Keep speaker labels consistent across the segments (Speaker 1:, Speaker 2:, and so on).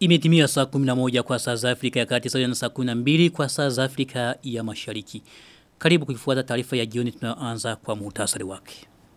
Speaker 1: Imetimia saa 11 kwa saa za Afrika ya kati sawa na saa 12 kwa saa za Afrika ya mashariki. Karibu kuifuata taarifa ya jioni tunaanza kwa muhtasari wake.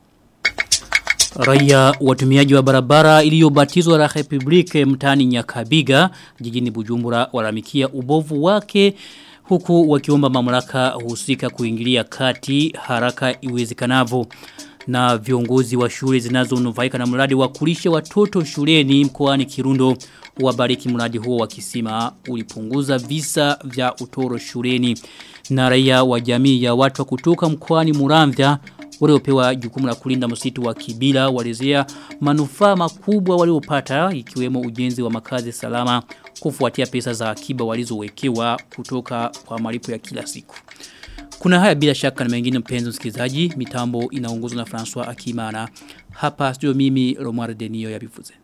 Speaker 1: Raia watumiaji wa barabara iliyobatizwa la Republike mtani Nyakabiga jijini Bujumbura walamikia ubovu wake huku wakiomba mamlaka husika kuingilia kati haraka iwezekanavyo na viongozi wa shule zinazonufaika na mradi wa kulisha watoto shuleni mkoani Kirundo wabariki mradi huo wakisema ulipunguza visa vya utoro shuleni na raia wa jamii ya watu wa kutoka mkoani Muramvya waliopewa jukumu la kulinda msitu wa Kibila walizea manufaa makubwa waliopata ikiwemo ujenzi wa makazi salama kufuatia pesa za akiba walizowekewa kutoka kwa malipo ya kila siku. Kuna haya bila shaka na mengine mpenzi msikilizaji, mitambo inaongozwa na François Akimana. Hapa studio mimi Romar Denio ya Bifuze.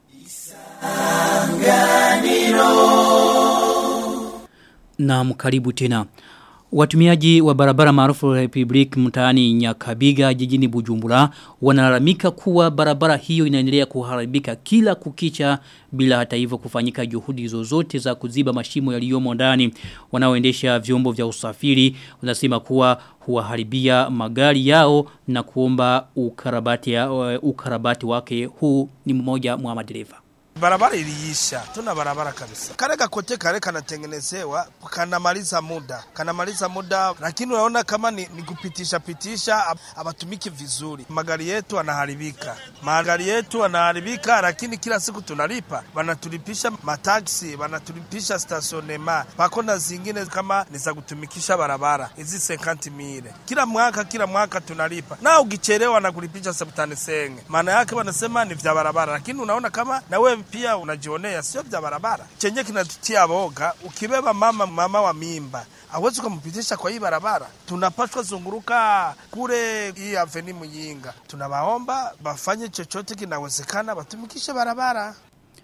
Speaker 1: Na mkaribu tena. Watumiaji wa barabara maarufu Republic mtaani Nyakabiga jijini Bujumbura wanalalamika kuwa barabara hiyo inaendelea kuharibika kila kukicha bila hata hivyo kufanyika juhudi zozote za kuziba mashimo yaliyomo ndani. Wanaoendesha vyombo vya usafiri wanasema kuwa huwaharibia magari yao na kuomba ukarabati, uh, ukarabati wake huu ni mmoja mwa madereva.
Speaker 2: Barabara iliisha, tuna barabara kabisa. Kale kakote kale kanatengenezewa, kanamaliza muda, kanamaliza muda, lakini unaona kama ni, ni kupitisha pitisha, abatumiki vizuri. Magari yetu anaharibika, magari yetu anaharibika, lakini kila siku tunalipa, wanatulipisha mataksi, wanatulipisha stationema, pako na zingine kama ni za kutumikisha barabara hizi sekanti mile, kila mwaka kila mwaka tunalipa, na ukichelewa na kulipisha sabutani senge, maana yake wanasema ni vya barabara, lakini unaona kama na wewe pia unajionea sio vya barabara. Chenye kinatutia boga, ukibeba mama mama wa mimba hawezi kumpitisha kwa hii barabara. Tunapaswa zunguruka kule hii aveni Muyinga. Tunawaomba bafanye chochote kinawezekana, batumikishe barabara.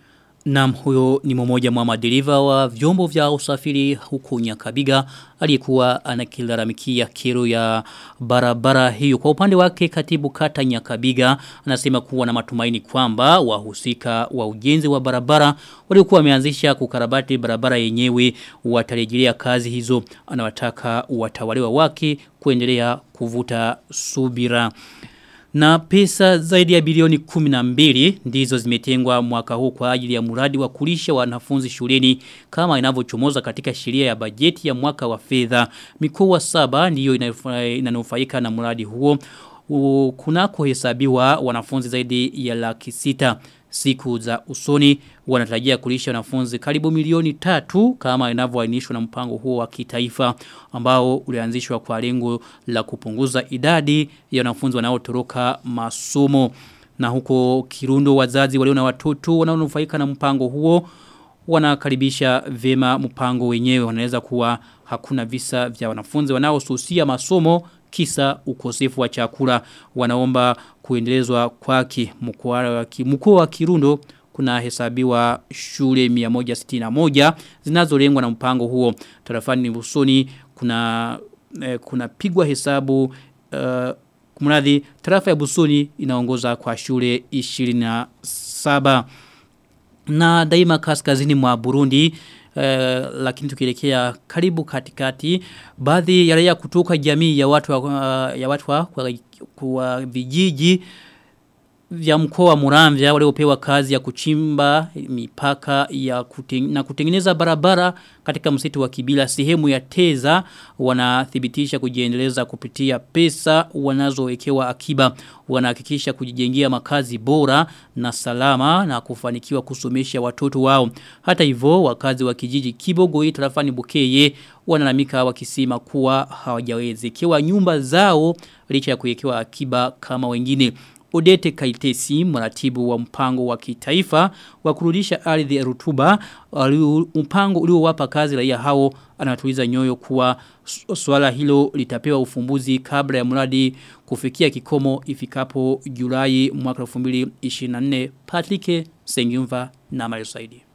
Speaker 1: Naam huyo ni mmoja mwa madereva wa vyombo vya usafiri huku Nyakabiga aliyekuwa anakilalamikia kero ya barabara hiyo. Kwa upande wake katibu kata Nyakabiga anasema kuwa na matumaini kwamba wahusika wa ujenzi wa barabara waliokuwa wameanzisha kukarabati barabara yenyewe watarejelea kazi hizo. Anawataka watawaliwa wake kuendelea kuvuta subira. Na pesa zaidi ya bilioni 12 ndizo zimetengwa mwaka huu kwa ajili ya mradi wa kulisha wanafunzi shuleni kama inavyochomoza katika sheria ya bajeti ya mwaka wa fedha. Mikoa saba ndiyo inanufaika na mradi huo. Kunako hesabiwa wanafunzi zaidi ya laki sita siku za usoni wanatarajia kulisha wanafunzi karibu milioni tatu kama inavyoainishwa na mpango huo wa kitaifa ambao ulianzishwa kwa lengo la kupunguza idadi ya wanafunzi wanaotoroka masomo na huko Kirundo wazazi walio na watoto wanaonufaika na mpango huo wanakaribisha vema mpango wenyewe wanaweza kuwa hakuna visa vya wanafunzi wanaosusia masomo kisa ukosefu wa chakula wanaomba kuendelezwa kwake mkoa wa Kirundo kuna hesabiwa shule 161 zinazolengwa na mpango huo tarafani Busoni kuna eh, kuna pigwa hesabu uh, kumradhi tarafa ya Busoni inaongoza kwa shule 27 na daima kaskazini mwa Burundi Uh, lakini tukielekea karibu katikati baadhi ya raia kutoka jamii ya watu wa, uh, ya watu wa kwa, kwa vijiji vya mkoa wa Muramvya waliopewa kazi ya kuchimba mipaka ya kuteng, na kutengeneza barabara katika msitu wa Kibila sehemu ya Teza wanathibitisha kujiendeleza kupitia pesa wanazowekewa akiba wanahakikisha kujijengea makazi bora na salama na kufanikiwa kusomesha watoto wao hata hivyo wakazi wa kijiji Kibogoi tarafani Bukeye wanalamika wakisema kuwa hawajawezekewa nyumba zao licha ya kuwekewa akiba kama wengine Odete Kaitesi, mratibu wa mpango wa kitaifa wa kurudisha ardhi ya rutuba, mpango uliowapa kazi raia hao anatuliza nyoyo kuwa swala hilo litapewa ufumbuzi kabla ya mradi kufikia kikomo ifikapo Julai mwaka 2024. Patrick Sengyumva na Mario Saidi.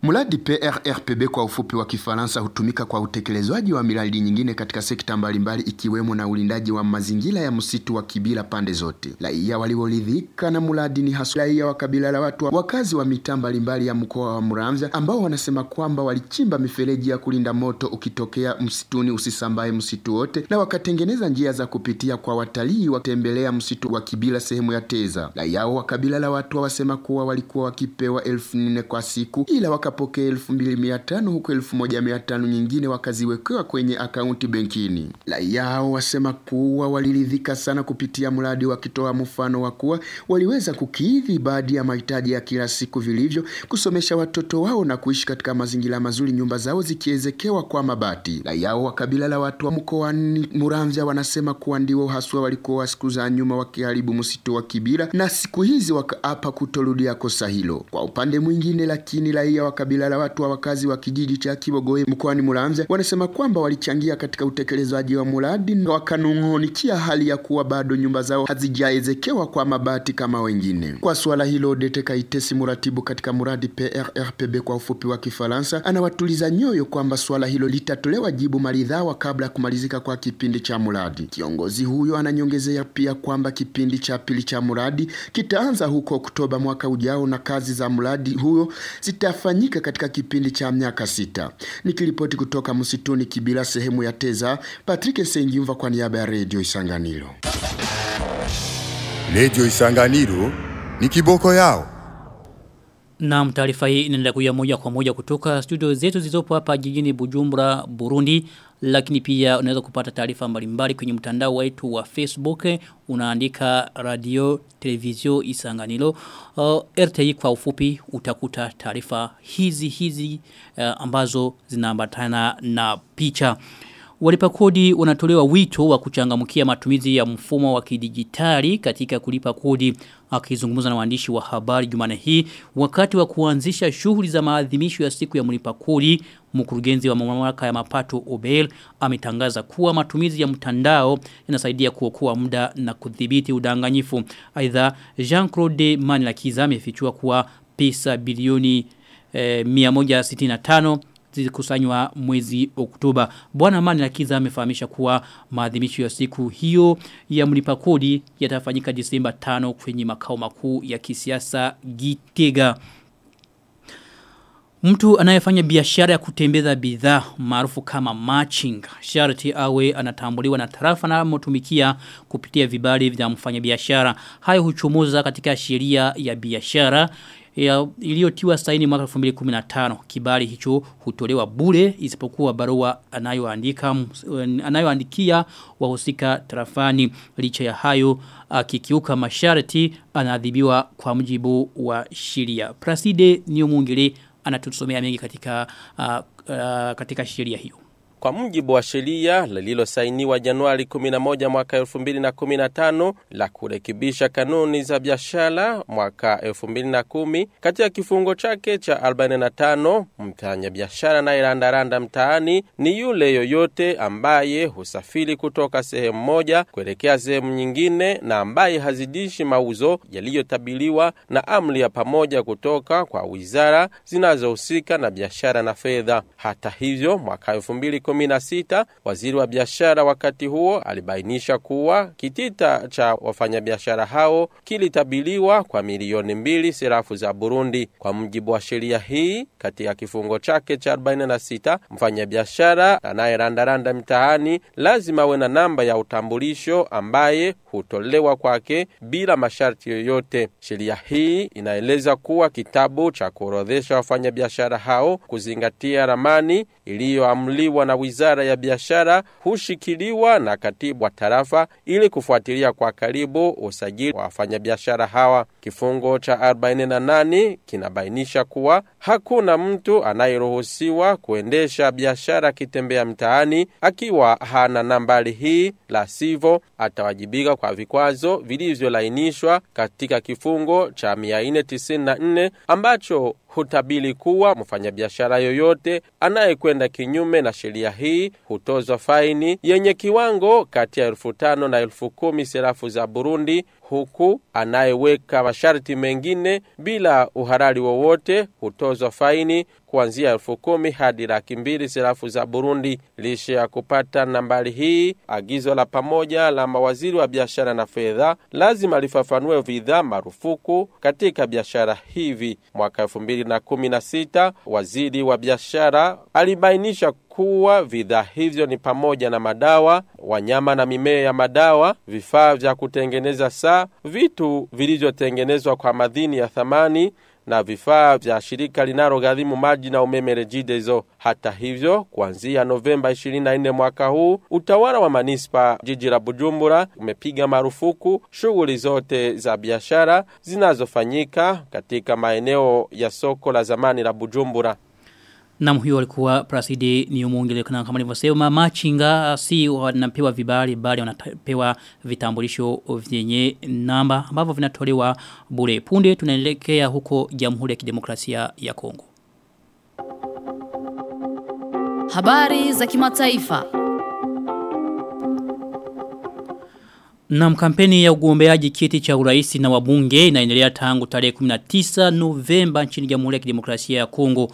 Speaker 3: Mradi PRRPB kwa ufupi wa Kifaransa hutumika kwa utekelezwaji wa miradi nyingine katika sekta mbalimbali ikiwemo na ulindaji wa mazingira ya msitu wa Kibira pande zote. Raia walioridhika na mradi ni hasa raia wa kabila la watu wakazi wa mitaa mbalimbali ya mkoa wa Muramvya ambao wanasema kwamba walichimba mifereji ya kulinda moto ukitokea msituni usisambae msitu wote na wakatengeneza njia za kupitia kwa watalii watembelea msitu wa Kibira sehemu ya Teza. Raia wa kabila la watu wasema kuwa walikuwa wakipewa elfu nne kwa siku ila wakapokea elfu mbili mia tano huku elfu moja mia tano nyingine wakaziwekewa kwenye akaunti benkini. Raia hao wasema kuwa waliridhika sana kupitia mradi, wakitoa mfano wa kuwa waliweza kukidhi baadhi ya mahitaji ya kila siku vilivyo, kusomesha watoto wao na kuishi katika mazingira mazuri, nyumba zao zikiezekewa kwa mabati. Raia wa kabila la watu wa mkoani Muramvya wanasema kuwa ndio haswa walikuwa siku za nyuma wakiharibu msitu wa Kibira na siku hizi wakaapa kutorudia kosa hilo. Kwa upande mwingine, lakini raia wa kabila la watu wa wakazi wa kijiji cha Kibogoye mkoani Muramvya wanasema kwamba walichangia katika utekelezaji wa mradi na wakanung'unikia hali ya kuwa bado nyumba zao hazijaezekewa kwa mabati kama wengine. Kwa suala hilo, Dete Kaitesi, mratibu katika mradi PRRPB kwa ufupi wa Kifaransa, anawatuliza nyoyo kwamba suala hilo litatolewa jibu maridhawa kabla ya kumalizika kwa kipindi cha mradi. Kiongozi huyo ananyongezea pia kwamba kipindi cha pili cha mradi kitaanza huko Oktoba mwaka ujao na kazi za mradi huyo zitafanyika katika kipindi cha miaka sita. Nikiripoti kutoka msituni Kibira sehemu ya Teza, Patrick Sengimva kwa niaba ya Radio Isanganiro.
Speaker 4: Radio Isanganiro ni kiboko yao.
Speaker 1: Na taarifa hii inaendelea kuja moja kwa moja kutoka studio zetu zilizopo hapa jijini Bujumbura, Burundi. Lakini pia unaweza kupata taarifa mbalimbali kwenye mtandao wetu wa Facebook. Unaandika radio, televizio, isanganilo. Uh, RTI kwa ufupi utakuta taarifa hizi hizi uh, ambazo zinaambatana na picha. Walipa kodi wanatolewa wito wa kuchangamkia matumizi ya mfumo wa kidijitali katika kulipa kodi akizungumza na waandishi wa habari Jumane hii wakati wa kuanzisha shughuli za maadhimisho ya siku ya mlipa kodi mkurugenzi wa mamlaka ya mapato Obel ametangaza kuwa matumizi ya mtandao yanasaidia kuokoa muda na kudhibiti udanganyifu aidha Jean-Claude Manilakiza amefichua kuwa pesa bilioni eh, 165 zilikusanywa mwezi Oktoba. Bwana Mani Lakiza amefahamisha kuwa maadhimisho ya siku hiyo ya mlipa kodi yatafanyika Disemba 5 kwenye makao makuu ya kisiasa Gitega. Mtu anayefanya biashara ya kutembeza bidhaa maarufu kama matching sharti awe anatambuliwa na tarafa na motumikia kupitia vibali vya mfanyabiashara. Hayo huchomoza katika sheria ya biashara iliyotiwa saini mwaka 2015 kibali hicho hutolewa bure isipokuwa barua anayoandika anayoandikia wahusika tarafani licha ya hayo akikiuka masharti anaadhibiwa kwa mujibu wa sheria Praside Niomungile anatusomea mengi katika uh, uh, katika sheria hiyo
Speaker 5: kwa mujibu wa sheria lililosainiwa Januari 11 mwaka 2015 la kurekebisha kanuni za biashara mwaka 2010 katika kifungo chake cha 45 mfanya biashara anayerandaranda mtaani ni yule yoyote ambaye husafiri kutoka sehemu moja kuelekea sehemu nyingine na ambaye hazidishi mauzo yaliyotabiliwa na amri ya pamoja kutoka kwa wizara zinazohusika na biashara na fedha. Hata hivyo mwaka 2010 16 waziri wa biashara wakati huo alibainisha kuwa kitita cha wafanyabiashara hao kilitabiliwa kwa milioni mbili serafu za Burundi. Kwa mujibu wa sheria hii, katika kifungo chake cha 46, mfanyabiashara anayerandaranda mtaani lazima awe na namba ya utambulisho ambaye hutolewa kwake bila masharti yoyote. Sheria hii inaeleza kuwa kitabu cha kuorodhesha wafanyabiashara hao kuzingatia ramani iliyoamliwa na wizara ya biashara hushikiliwa na katibu wa tarafa ili kufuatilia kwa karibu usajili wa wafanyabiashara hawa. Kifungo cha 48 kinabainisha kuwa hakuna mtu anayeruhusiwa kuendesha biashara akitembea mtaani akiwa hana nambari hii, la sivyo atawajibika kwa vikwazo vilivyolainishwa katika kifungo cha 494 ambacho hutabili kuwa mfanyabiashara yoyote anayekwenda kinyume na sheria hii hutozwa faini yenye kiwango kati ya elfu tano na elfu kumi serafu za Burundi, huku anayeweka masharti mengine bila uhalali wowote hutozwa faini kuanzia elfu kumi hadi laki mbili sarafu za Burundi. Lisha ya kupata nambari hii, agizo la pamoja la mawaziri wa biashara na fedha lazima lifafanue bidhaa marufuku katika biashara hivi. Mwaka elfu mbili na kumi na sita waziri wa biashara alibainisha kuwa bidhaa hivyo ni pamoja na madawa, wanyama na mimea ya madawa, vifaa vya kutengeneza saa, vitu vilivyotengenezwa kwa madini ya thamani na vifaa vya shirika linalogharimu maji na umeme Regideso. Hata hivyo, kuanzia Novemba 24 mwaka huu, utawala wa manispa jiji la Bujumbura umepiga marufuku shughuli zote za biashara zinazofanyika katika maeneo ya soko la zamani la Bujumbura.
Speaker 1: Na huyo alikuwa Prasidi ni umuongele kama nilivyosema machinga si wanapewa vibali bali wanapewa vitambulisho vyenye namba ambavyo vinatolewa bure. Punde tunaelekea huko Jamhuri ya Kidemokrasia ya Kongo.
Speaker 6: Habari za kimataifa.
Speaker 1: Na kampeni ya ugombeaji kiti cha uraisi na wabunge inaendelea tangu tarehe 19 Novemba nchini Jamhuri ya Kidemokrasia ya Kongo.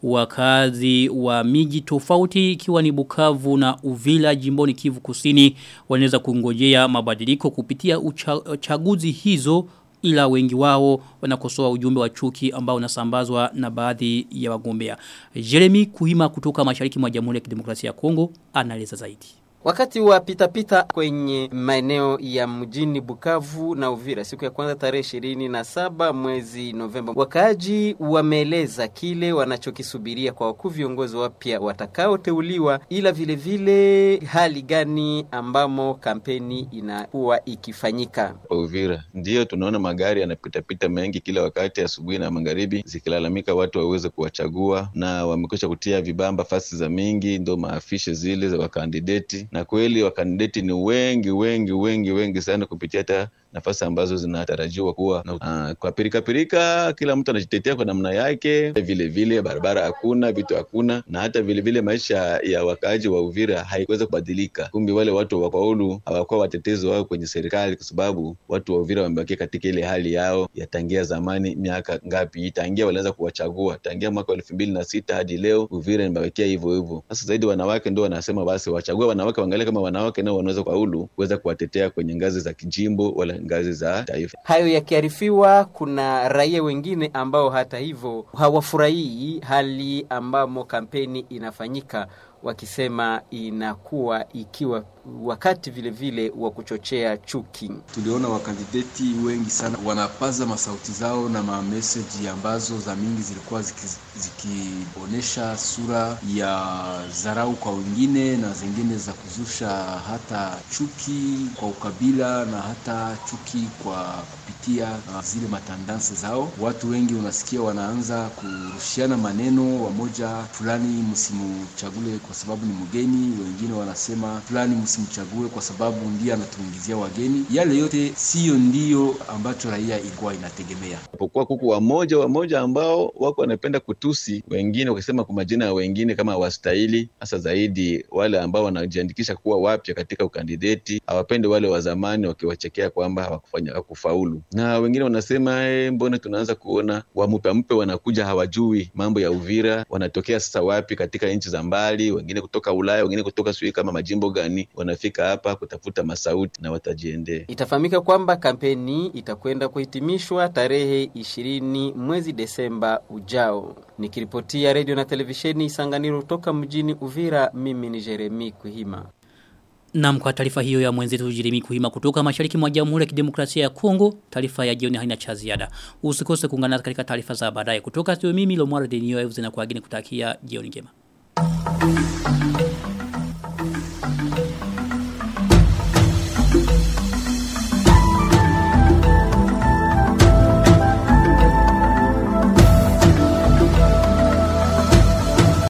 Speaker 1: Wakazi wa miji tofauti ikiwa ni Bukavu na Uvila jimboni Kivu Kusini wanaweza kungojea mabadiliko kupitia uchaguzi hizo ila wengi wao wanakosoa ujumbe wa chuki ambao unasambazwa na baadhi ya wagombea. Jeremy Kuhima kutoka Mashariki mwa Jamhuri ya Kidemokrasia ya Kongo anaeleza zaidi.
Speaker 7: Wakati wa pitapita kwenye maeneo ya mjini Bukavu na Uvira siku ya kwanza tarehe ishirini na saba mwezi Novemba, wakaaji wameeleza kile wanachokisubiria kwa wakuu viongozi wapya watakaoteuliwa, ila vile vile hali gani ambamo kampeni inakuwa ikifanyika.
Speaker 8: Uvira ndiyo tunaona magari yanapitapita mengi kila wakati, asubuhi na magharibi, zikilalamika watu waweze kuwachagua, na wamekwisha kutia vibamba fasi za mingi, ndo maafishe zile za wakandideti na kweli wakandideti ni wengi wengi wengi wengi sana kupitia hata nafasi ambazo zinatarajiwa kuwa uh, kwa pirika pirika, kila mtu anajitetea kwa namna yake. Vile vile barabara hakuna, vitu hakuna, na hata vile vile maisha ya wakaaji wa Uvira haikuweza kubadilika. Kumbe wale watu wafaulu hawakuwa watetezi wao kwenye serikali, kwa sababu watu wa Uvira wamebakia katika ile hali yao ya tangia zamani. Miaka ngapi tangia walianza kuwachagua, tangia mwaka wa elfu mbili na sita hadi leo Uvira imebakia hivyo hivyo. Sasa zaidi wanawake ndio wanasema basi wachague wanawake, waangalie kama wanawake nao wanaweza kufaulu kuweza kuwatetea kwenye ngazi za kijimbo wala ngazi za taifa.
Speaker 7: Hayo yakiarifiwa, kuna raia wengine ambao hata hivyo hawafurahii hali ambamo kampeni inafanyika wakisema inakuwa ikiwa wakati vile vile wa kuchochea chuki.
Speaker 9: Tuliona wakandideti wengi sana wanapaza masauti zao na mameseji ambazo za mingi zilikuwa zikionyesha ziki sura ya dharau kwa wengine na zingine za kuzusha hata chuki kwa ukabila na hata chuki kwa kupitia uh, zile matandansi zao. Watu wengi unasikia wanaanza kurushiana maneno, wamoja fulani msimuchagule kwa sababu ni mgeni, wengine wanasema fulani msimchague kwa sababu ndiye anatuingizia wageni. Yale yote siyo ndiyo ambacho raia ilikuwa inategemea.
Speaker 8: Pokuwa kuku wamoja wamoja ambao wako wanapenda kutusi wengine, wakisema kwa majina ya wengine kama hawastahili, hasa zaidi wale ambao wanajiandikisha kuwa wapya katika ukandideti, hawapendi wale wa zamani, wakiwachekea kwamba hawakufanya hawakufaulu, na wengine wanasema e, mbona tunaanza kuona wamupempe wanakuja hawajui mambo ya Uvira, wanatokea sasa wapi katika nchi za mbali, wengine kutoka Ulaya, wengine kutoka sijui kama majimbo gani, wanafika hapa kutafuta masauti na watajiendea.
Speaker 7: Itafahamika kwamba kampeni itakwenda kuhitimishwa tarehe ishirini mwezi Desemba ujao. Nikiripotia redio na televisheni Isanganiro kutoka mjini Uvira, mimi ni Jeremi Kuhima.
Speaker 1: Na kwa taarifa hiyo ya mwenzetu Jeremy Kuhima kutoka mashariki mwa Jamhuri ya Kidemokrasia ya Kongo, taarifa ya jioni haina cha ziada. Usikose kuungana katika taarifa za baadaye kutoka studio mimi Lomwara Denio Evans na kuageni kutakia jioni njema.